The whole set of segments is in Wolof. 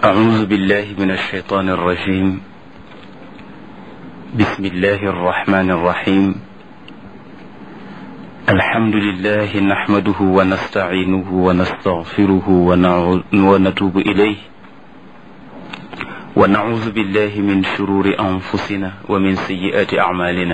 أعوذ بالله من الشيطان الرجيم بسم الله الرحمن الرحيم الحمد لله نحمده ونستعينه ونستغفره ونعو- ونتوب إليه ونعوذ بالله من شرور أنفسنا ومن سيئات أعمالنا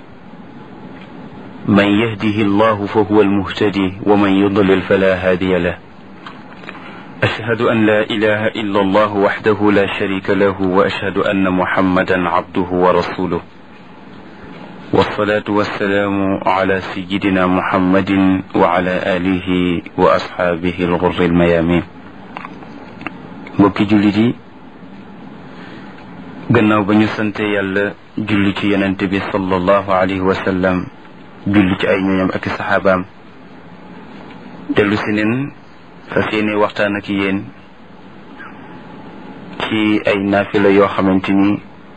من يهده الله فهو المهتدي ومن يضلل فلا هادي له أشهد أن لا إله إلا الله وحده لا شريك له وأشهد أن محمدا عبده ورسوله والصلاة والسلام على سيدنا محمد وعلى آله وأصحابه الغر الميامين mbokki jullit yi gannaaw ba ñu sante yàlla julli ci yonent bi sallallahu alayhi wa sallam julli ci ay ñooñam ak i saxaabaam dellu si neen fas yéene waxtaan ak yéen ci ay naafila yoo xamante ni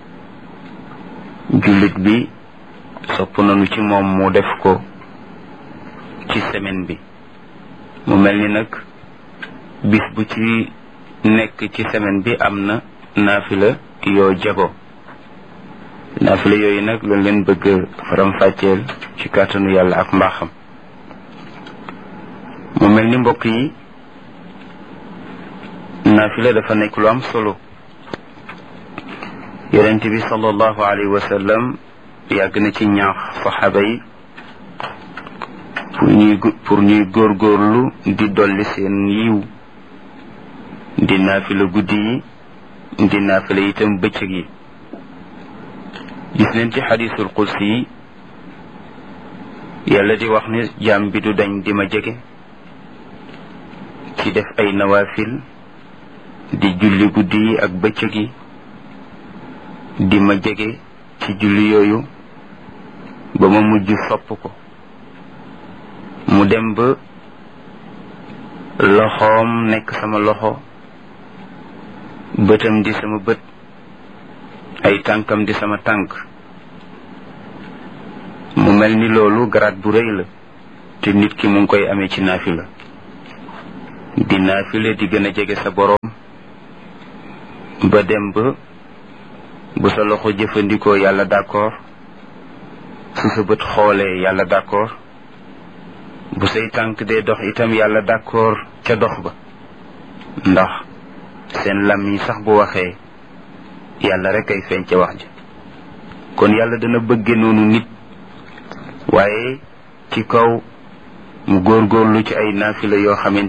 jullit bi sopp nañu ci moom mu def ko ci semaine bi mu mel ni nag bis bu ci nekk ci semaine bi am na naafila yoo jago naafila yooyu nag lañ leen bëgg faram-fàcceel ci kàttanu yàlla ak mbaaxam mu mel ni mbokk yi naafila dafa nekk lu am solo yonent bi sallallahu alayhi wa sallam yàgg na ci ñaax saxaaba yi pour ñuy pour ñuy góorgóorlu di dolli seen yiw di naafila guddi yi di naafila itam bëccëg yi gis nañ ci xadiisul qudsi yi yàlla di wax ne jaam bi du dañ di ma jege ci def ay nawaafil di julli guddi yi ak bëccëg yi di ma jege ci julli yooyu ba ma mujj sopp ko mu dem ba loxoom nekk sama loxo bëtam di sama bët ay tànkam di sama tànk mu mel ni loolu garaat bu rëy la te nit ki mu ngi koy amee ci naafila di naafila di gën a jege sa boroom ba dem ba bu sa loxo jëfandikoo yàlla d'accord su sa bët xoolee yàlla d'accord bu say tànk dee dox itam yàlla d'accord ca dox ba ndax seen lam yi sax bu waxee yàlla rek ay feeñ ca wax ja kon yàlla dana bëgge noonu nit waaye ci kaw mu góorgóorlu ci ay naafila yoo xamante